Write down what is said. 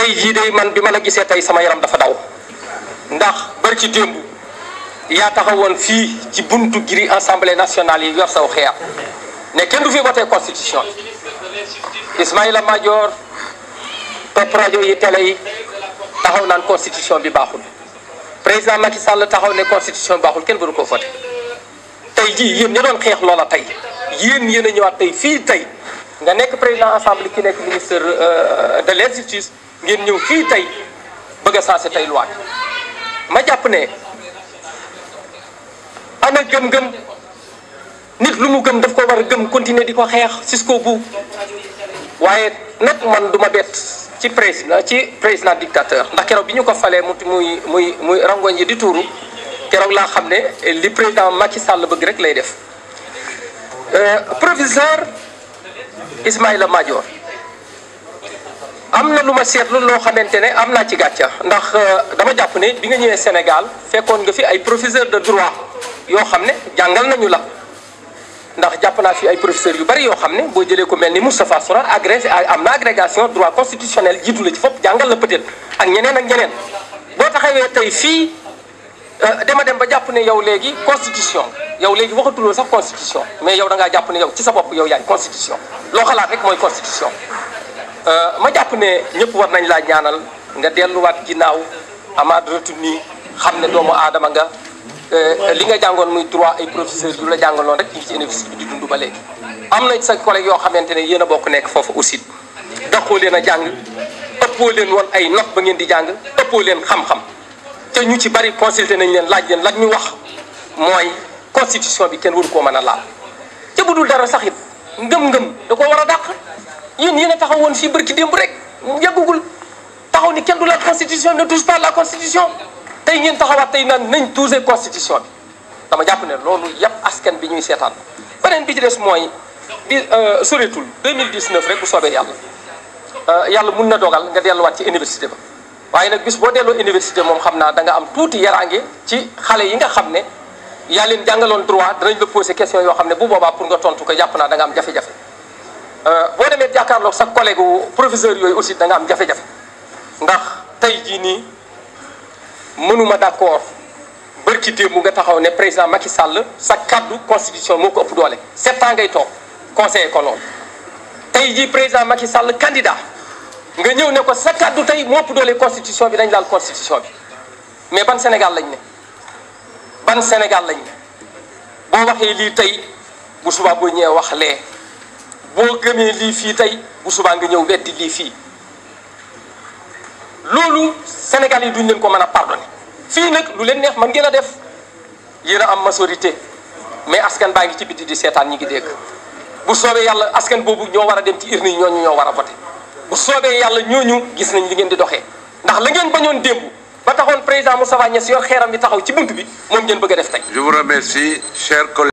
tey jii de man bi ma la gisee tey sama yaram dafa daw ndax bari ci démb yaa taxawoon fii ci buntu giri assemblée nationale yi yor saw xeer ne kenn du fi voté constitution Ismaïla Madior topp rajo yi télé yi taxaw naan constitution bi baaxul président Macky Sall taxaw ne constitution bi baaxul kenn waru ko voté tey jii yéen ña doon xeex loola tey yéen yéen a ñëwaat tey fii tey nga nekk président assemblée ki nekk ministre de l' justice ngeen ñëw fii tey bëgg a sensé tey loi ma jàpp ne ana gëm-gëm nit lu mu gëm daf ko war a gëm continuer di ko xeex jusqu'au bout waaye nag man du ma bett ci président ci président dictateur ndax keroog bi ñu ko falee mu muy muy muy rangoñ yi di tuuru keroog laa xam ne li président Macky Sall bëgg rek lay def professeur Ismaïla Madior am na lu ma seetlu loo xamante ne am naa ci gàcca ndax dama jàpp ne bi nga ñëwee Sénégal fekkoon nga fi ay professeur de droit yoo xam ne jàngal nañu la ndax jàpp naa fi ay professeurs yu bari yoo xam ne boo jëlee ko mel ni Moustapha Souran agré am na agrégation droit constitutionnel jiitu la ci fopp jàngal la peut-être ak ñeneen ak ñeneen boo taxawee tey fii dama dem ba jàpp ne yow léegi constitution yow léegi waxatuloo sax constitution mais yow da ngaa jàpp ne yow ci sa bopp yow yaay constitution loo xalaat rek mooy constitution ma jàpp ne ñëpp war nañ laa ñaanal nga delluwaat ginnaaw amaat retenu xam ne doomu aadama nga li nga jàngoon muy droit ay professeurs yu la jàngaloon rek ñu ci université bi di dund ba léegi am na sa collègue yoo xamante ne yéen a bokk nekk foofu aussi daxoo leen a jàng ëppoo leen woon ay note ba ngeen di jàng ëppoo leen xam-xam te ñu ci bari consulté nañ leen laaj leen lan ñu wax mooy constitution bi kenn waru koo mën a laal te bu dul dara sax it ngëm-ngëm da ko war a dàq yéen yéen a taxaw woon fii barki démb rek yàggugul taxaw ni kenn du la constitution ne touche pas la constitution tey ngeen taxawaat tey naan nañ toucher constitution bi dama jàpp ne loolu yàpp askan bi ñuy seetaan beneen bi ci des mooy di soreetul 2019 rek bu soobee yàlla yàlla mun na dogal nga delluwaat ci université ba waaye nag bis boo delloo université moom xam naa da nga am tuuti yaraange ci xale yi nga xam ne yaa leen jàngaloon droit danañ la poser question yoo xam ne bu boobaa pour nga tontu ko jàpp naa da nga am jafe-jafe boo demee jàkkaarloog sa collègue professeur yooyu aussi da nga am jafe-jafe ndax tey jii nii mënuma d'accord bërki démb mu nga taxaw ne président Macky Sall sa kaddu constitution moo ko ëpp doole sept ans ngay toog conseiller ko loolu tey jii président Macky Sall candidat nga ñëw ne ko sa kaddu tey moo ëpp doole constitution bi dañ laal constitution bi mais ban Sénégal lañ ne ban Sénégal lañ ne boo waxee lii tey bu subaa boo ñëwee wax lee boo gëmee lii fii tey bu subaa nga ñëw weddi lii fii loolu Sénégal yi duñ leen ko mën a pardonné fii nag lu leen neex man ngeen a def yéen a am majorité mais askan baa ngi ci biti di seetaan ñi ngi dégg bu soobee yàlla askan boobu ñoo war a dem ci urne yi ñooñu ñoo war a voté bu soobee yàlla ñooñu gis nañ li ngeen di doxee ndax la ngeen bañoon démb ba taxoon président Moustapha Niasse yor xeeram bi taxaw ci bunt bi moom ngeen bëgg a def tey. Je vous remercie, chers collègues.